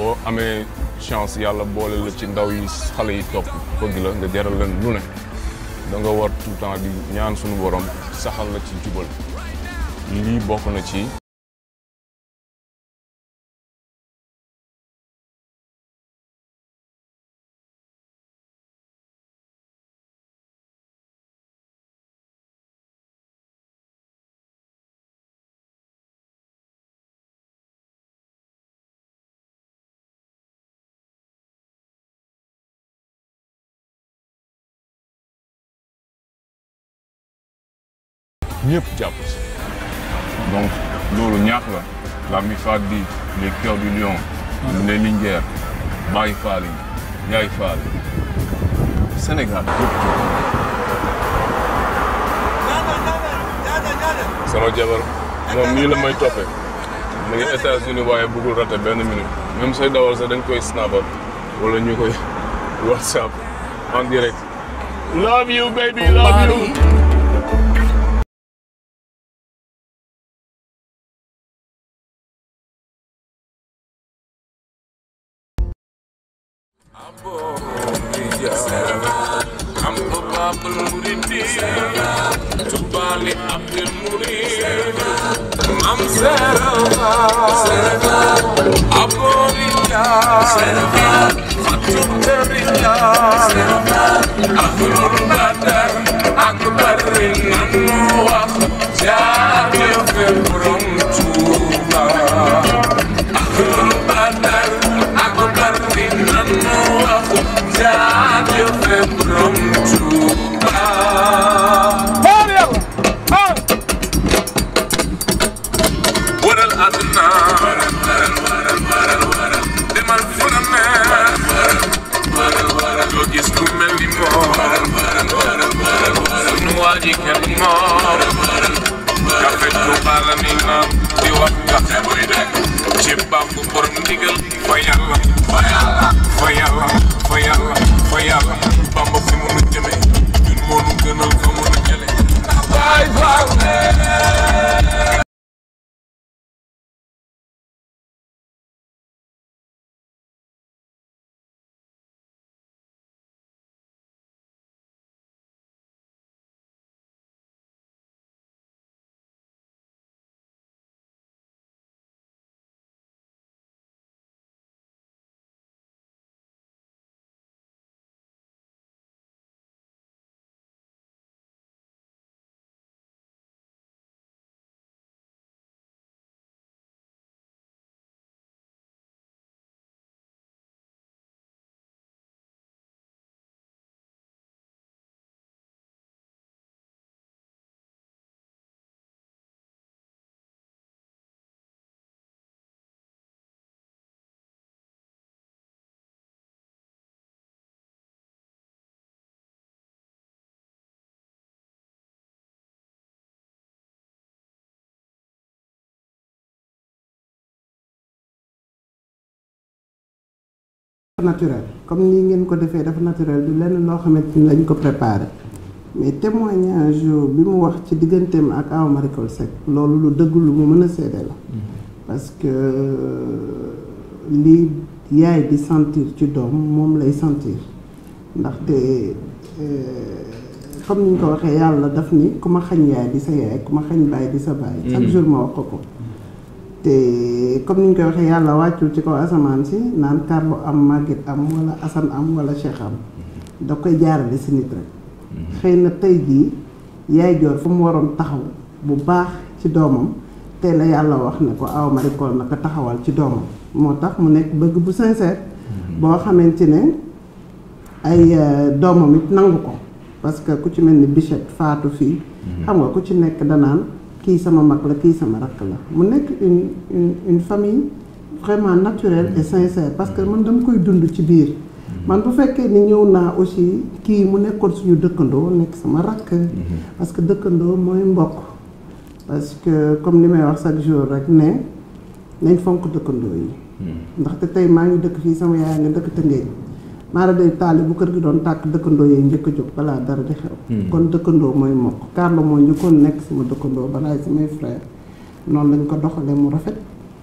boo amee chance yàlla boole la ci ndaw yi xale yi topp bëgg la nga jaral leen lu ne da nga war tout le temps di ñaan suñu borom saxal la ci jubal lii bokk na ci ñëpp jàpp si donc loolu ñaax la la mi faat di les cœurs du lion les Linguères Baye Fall yi Yaay Fall Sénégal yëpp sama jabar moom nii la may toppee mu ngi États-Unis waaye bëggul raté benn minute même sooy dawal sax dañ koy snapper wala ñu koy whatsapp en direct love you baby love you I'm Babul Muridi Tubali Abdul Murid I'm Serava Aborilla Fatuterilla Abdul Badar Akbarin Anwar Jadi Februm Tuba Abdul Badar Akbarin Anwar Jadi Februm Tuba waral àdduna demal fu la neex loo gis ku mel ni moom sunu waa ji kenn moom kafe Tuuba la ni naan di wax kafe buy dekk ci bàmbu borom ndigal fa yàlla fa yàlla fa yàlla fa yàlla fa yàlla bamba fi mu nu jëme ñun moo nu gënal fa mu nu jële Baay Faal naturel comme ni ngeen ko defee dafa naturel du lenn loo xamante ni lañ ko préparé mais témoignage bi mu wax ci digganteem ak Awa Marie Coll Seck loolu lu dëgg lu mu mën a seede la parce que li yaay di sentir ci doom moom lay sentir ndaxte comme ni ñu ko waxee yàlla daf ni ku ma xañ yaay di sa yaay ku ma xañ baay di sa baay chaque jour ma wax ko ko te comme ni ñu koy waxee yàlla wàccul ci kaw asamaan si naan Carlo am Maguette am wala Assane am wala Cheikh am da koy jaarale si nit rek xëy na tey jii yaay joor fu mu waroon taxaw bu baax ci doomam tey la yàlla wax ne ko Awa Marie Coll naka taxawal ci doomam moo tax mu nekk bëgg bu sincère boo xamante ne ay doomam it nangu ko parce que ku ci mel ni Bichette faatu fii xam nga ku ci nekk danaan kii sama mag la kii sama rakk la mu nekk une une une famille vraiment naturelle et sincère parce que man dama koy dund ci biir man bu fekkee ni ñëw naa aussi kii mu nekkoon suñu dëkkandoo nekk sama rakk parce que dëkkandoo mooy mbokk parce que comme li may wax chaque jour rek ne nañ fonk dëkkandoo yi ndaxte tey maa ngi dëkk fii sama yaay nga dëkk Tëngéej maara day taali bu kër gi doon tàkk dëkkandoo yee njëkk a jóg balaa dara di xew kon dëkkandoo mooy mokk Carlo moo njëkkoon nekk sama dëkkandoo balaa samay frère noonu lañ ko doxalee mu rafet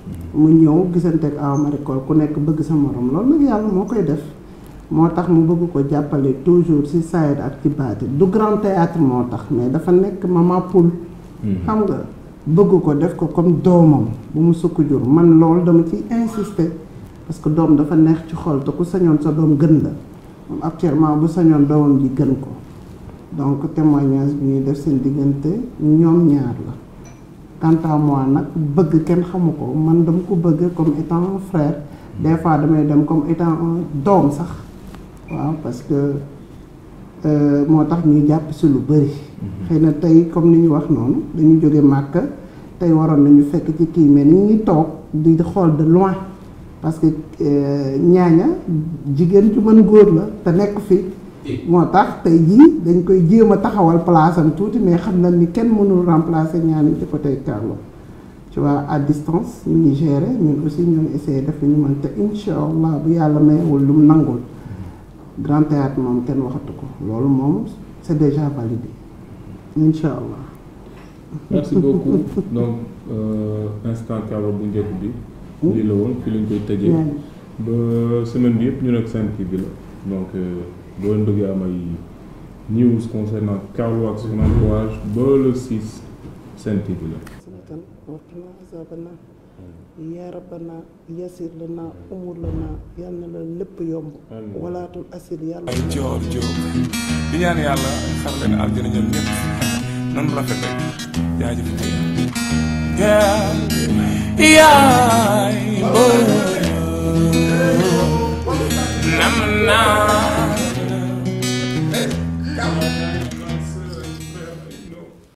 mu ñëw gisanteeg aw marikool ku nekk bëgg sa morom loolu nag yàlla moo koy def moo tax mu bëgg ko jàppale toujours ci saayir ak ci baati du grand théâtre moo tax mais dafa nekk mama poule xam nga bëgg ko def ko comme doomam bu mu sukk jur man loolu dama ciy insister parce que doom dafa neex ci xol te ku sañoon sa doom gën la moom actuellement bu sañoon doomam ji gën ko donc témoignage bi ñuy def seen diggante ñoom ñaar la quant à moi nag bëgg kenn xamu ko man dama ko bëgg comme étant un frère des fois damay dem comme étant un doom sax waaw parce que moo tax ñuy jàpp si lu bëri xëy na tey comme ni ñu wax noonu dañu jóge màkk tey waroon nañu fekk ci kii mais ni ngi toog di xool de loin parce que ñaaña jigéen ju mën góor la te nekk fi moo tax tey jii dañ koy jéem a taxawal place am tuuti mais xam na ni kenn mënul remplacer ñaan ci côté Carlo tu vois à distance ñu ngi gérer ñun aussi ñoo ngi essayé def li ñu mën te incha allah bu yàlla mayewul lu mu nangul grand théâtre moom kenn waxatu ko loolu moom c'est déjà validé incha allah. merci beaucoup donc instant Carlo bu njëkk bi. lii la woon fii lañ koy tëjee. ba semaine bi yëpp ñu nekk Sen TV la donc boo leen bëggee am ay news concernant Carlo ak son entourage ba le 6 Sen TV la. وقنا عذاب النار يا ربنا يسر لنا امور لنا yal na la lépp yomb walaatul asir yàlla ay joor joor di ñaan yàlla xar leen aljana ñoom ñëpp noonu rafet rek jaajëf yaay yaay nam naa